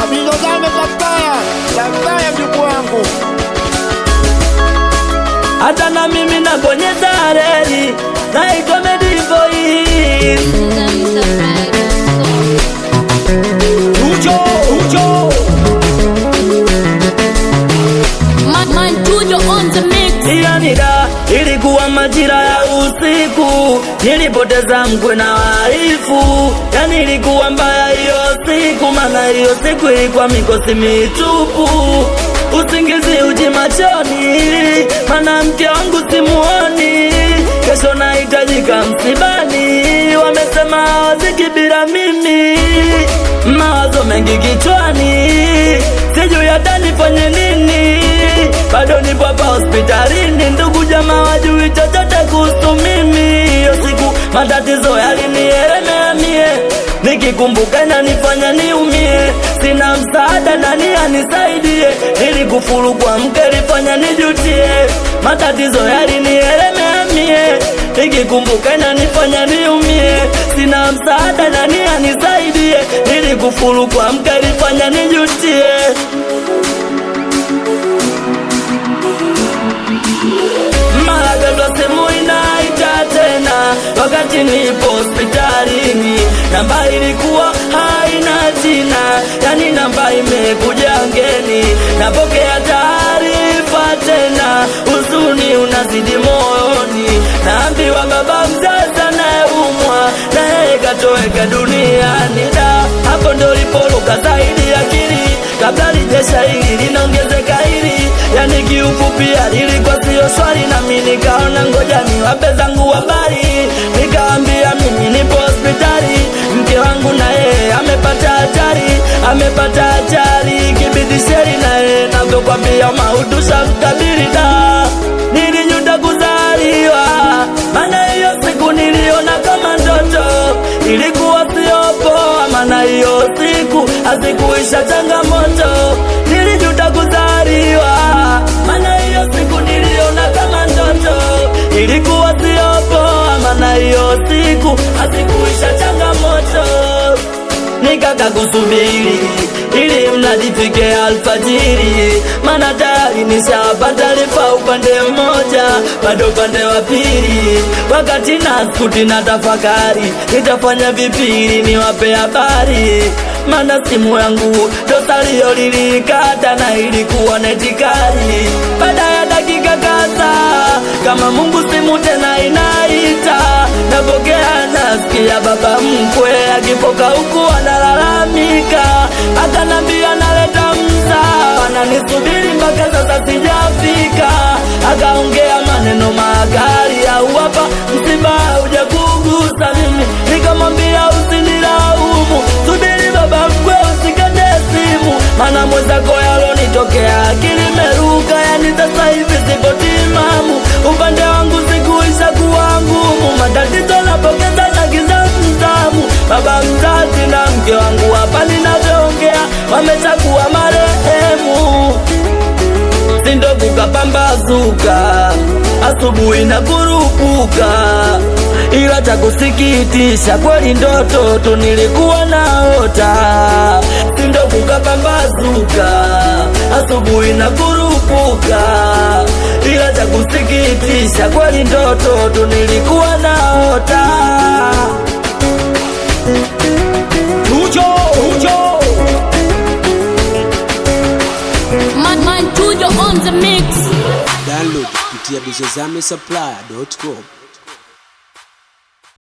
Abizozame Kapaya, Kapaya mjukuu wangu. hata na mimi nabonyeza reli naitwa Medivoice. Ucho, ucho. Iyanida, ilikuwa majira ya usiku, nilipoteza mkwe na waifu, yani ilikuwa mbaya hiyo siku, maana hiyo siku ilikuwa mikosi mitupu, usingizi uji machoni, maana mke wangu simuoni, kesho nahitajika msibani, wamesema hawaziki bila mimi, mawazo mengi kichwani, sijui hata nifanye nini, bado nipo hapa hospitalini, ndugu jamaa wajui chochote kuhusu mimi. Hiyo siku matatizo yalinielemea mie, nikikumbuka inanifanya niumie, sina msaada, nani anisaidie? Nilikufuru kwa mke, lifanya nijutie, matatizo yalinielemea mie, nikikumbuka inanifanya niumie, sina msaada, nani anisaidie? Nilikufuru kwa mke, lifanya nijutie. mara ghafla simu inaita tena, wakati nipo hospitalini. Namba ilikuwa haina jina, yani namba imekuja ngeni. Napokea taarifa tena, huzuni unazidi moyoni. Naambiwa baba mzazi anayeumwa na yeye katoweka duniani. Da, hapo ndo lipoluka zaidi akili, kabla lijesha hili linaongezeka hili, yani kiufupi lilikuwa sio swali, nami nikaona ngoja niwape zangu habari, nikawambia mimi nipo hospitali, mke wangu na yeye amepata ajali, amepata ajali, kibidi sheri na yeye navyokwambia mautu shamkabili da, nilijuta kuzaliwa, maana hiyo siku niliona kama ndoto, ilikuwa sio poa, maana hiyo siku hazikuisha changamoto, nilijuta kuzaliwa, maana hiyo siku niliona kama ndoto, ilikuwa sio poa, maana hiyo siku hazikuisha changamoto nikaka kusubiri ili mradi fike alfajiri, maana tayari nishapata taarifa upande mmoja, bado upande wa pili. Wakati naskuti na tafakari, nitafanya vipi ili niwape habari, maana simu yangu dosalio lilikata na ilikuwa netikali. Baada ya dakika kadhaa, kama Mungu simu tena inaita, napokea nasikia baba mkwe akipoka huku analalamika, akanambia naleta mzaa, ananisubiri mpaka sasa sijafika. Akaongea maneno makali, au hapa msiba hujakugusa mimi, nikamwambia usinilaumu, subiri baba mkwe, usikate simu, maana mwenzako yalonitokea akili meruka, yani sasa hivi sipo timamu, upande wangu sikuisha kuwa ngumu, matatizo napokeza na giza mzamu, baba mzazi na mke wangu hapa ninavyoongea wameshakuwa marehemu sindo kukapambazuka asubuhi na kurupuka, ila cha kusikitisha kweli ndoto tu nilikuwa naota. Sindo kukapambazuka asubuhi na kurupuka, ila cha kusikitisha kweli ndoto tu nilikuwa naota. Ucho, ucho. Man, man, Tujo on the mix. Download kupitia bizozame supply.com.